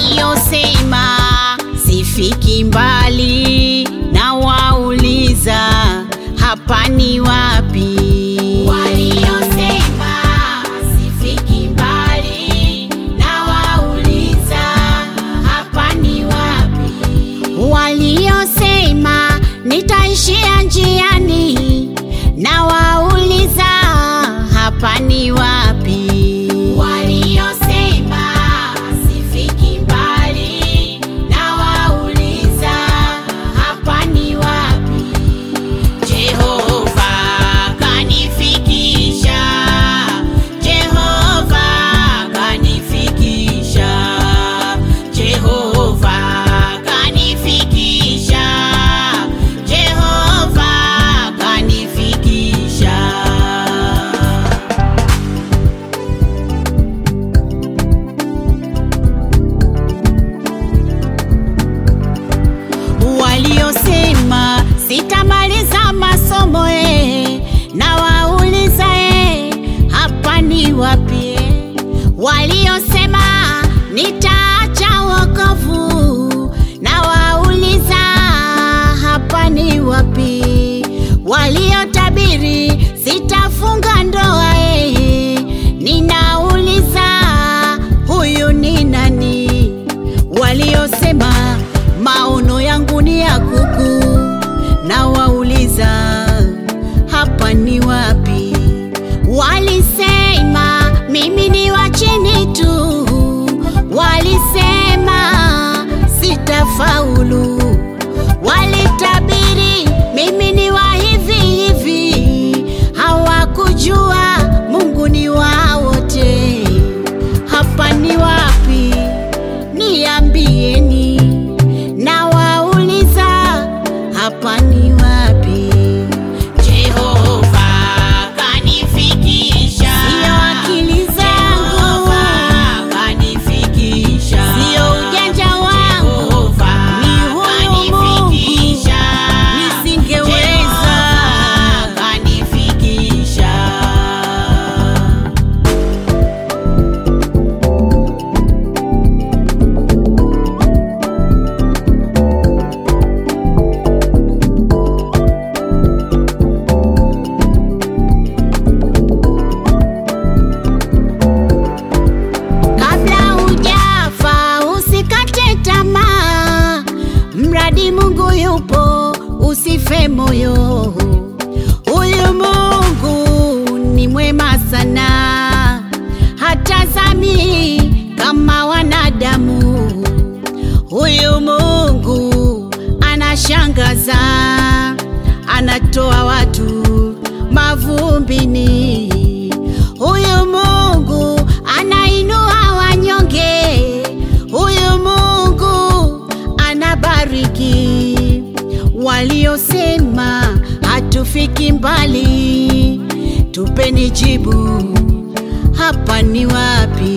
waliosema sifiki mbali na wauliza hapa ni wapi waliosema sifiki mbali na wauliza hapa ni wapi waliosema nitaishia njiani na wauliza hapa ni wapi waliosema sifiki mbali na wauliza hapa ni wapi Jehova kanifikisha, Jehova kanifikisha, Jehova kanifikisha, Jehova kanifikisha. waliosema sitamaliza masomo eh, na wauliza eh, hapa ni wapi eh? waliosema nitaacha wokovu na wauliza hapa ni wapi waliotabiri sitafunga ndoa eh, ninauliza huyu ni nani waliosema maono yangu ni ya kuku na wauliza hapa ni wapi walisema mimi ni wa chini tu walisema sitafaulu walitabiri mimi ni wa hivi hivi hawakujua mungu ni wa wote hapa ni wapi niambieni na wauliza hapa ni wapi Jehova kanifikisha sio akili zangu kanifikisha sio ujanja wangu ni huyu Mungu nisingeweza kanifikisha kabla hujafa usikate tamaa mradi mungu yupo usife moyo huyu mungu ni mwema sana hatazami kama wanadamu huyu mungu anashangaza anatoa watu mavumbini huyu mungu anainua wanyonge huyu mungu anabariki waliosema hatufiki mbali tupeni jibu hapa ni wapi